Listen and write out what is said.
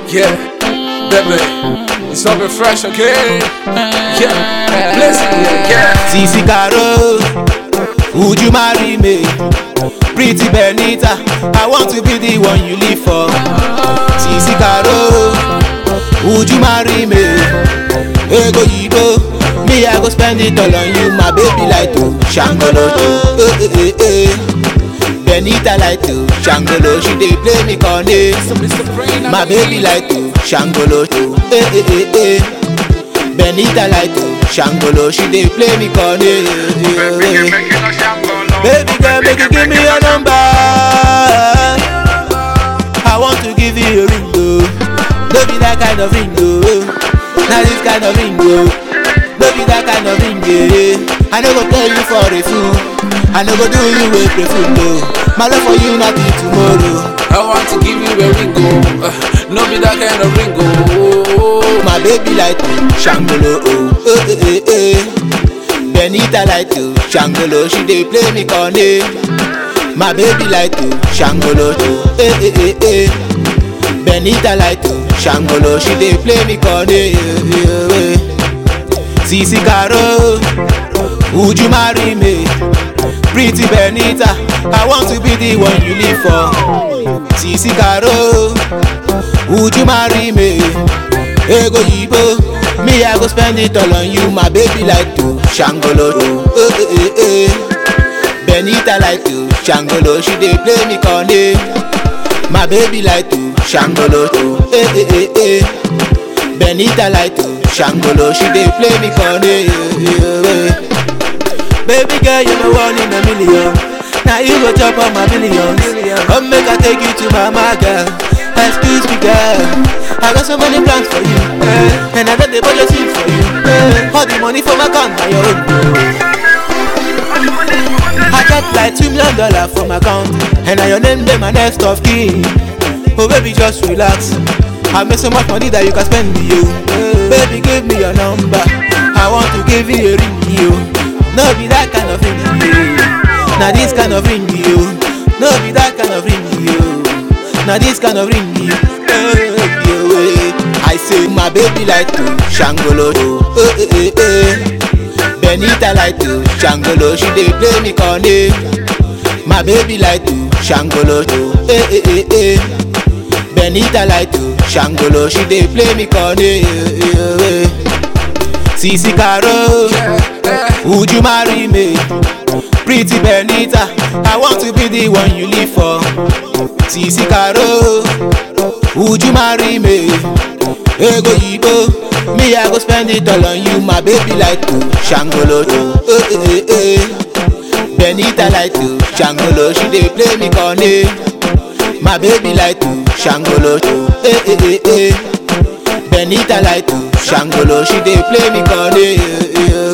Yeah, baby, it's something fresh, okay? Yeah, blessing, yeah, yeah. Sisi Caro, would you marry me? Pretty Benita, I want to be the one you live for. Sisi Caro, would you marry me? Ego Yibo, me I go spend it all on you, my baby like to Shangolo, eh eh eh eh. Benita like to Shangolo, she dey play me corny. My baby like to Shangolo, eh eh eh eh. Benita like to Shangolo, she dey play me corny. Baby girl, make you give me your number. I want to give you a ring, though. Don't be that kind of ring, though. Not this kind of ring, though. Don't be that kind of ring, yeah. I no go tell you for a fool. I no go do you with a fool, though. My love for you not be tomorrow. I want to give you a ringo, uh, no be that kind of ringo. My baby like to Shangolo, oh, eh eh eh eh. Benita like to Shangolo, she dey play me corny. My baby like to Shangolo, oh, eh eh eh eh. Benita like to Shangolo, she dey play me corny. eh, eh, eh. Sisi Caro, would you marry me? Pretty Benita, I want to be the one you live for. Sisi Caro, would you marry me? Ego Yibo, me I go spend it all on you, my baby like to Shangolo, eh eh eh eh. Benita like to Shangolo, she dey play me corny. My baby like to Shangolo, eh eh eh eh. Benita like to Shangolo, she dey play me corny. eh, eh, eh. Baby girl, you the one in a million. Now you go chop on my billions. Come make I take you to my mama girl. Excuse me, girl. I got so many plans for you, eh. and I got the budget seat for you. eh. All the money for my account, my own. I got like two million dollars for my account, and now your name dey my next of kin. Oh baby, just relax. I make so much money that you can spend you. Baby, give me your number. I want to give you a ring, you. No be that kind of ring, you. Now this kind of ring, you. No be that kind of ring, you. Now this kind of ring, you. Eh, you, eh. I say my baby like to Shangolo, eh, eh, eh, eh. Benita like to Shangolo, she dey play me corny. My baby like to Shangolo, eh eh eh eh. Benita like to Shangolo, she dey play me corny. eh, eh, eh. Sisi Caro, would you marry me? Pretty Benita, I want to be the one you live for. Sisi Caro, would you marry me? Ego Yibo, me I go spend it all on you, my baby like to Shangolo, eh eh eh eh. Benita like to Shangolo, she dey play me corny. My baby like to Shangolo, eh eh eh eh. Benita like to Shangolo, she dey play me corny. eh, eh,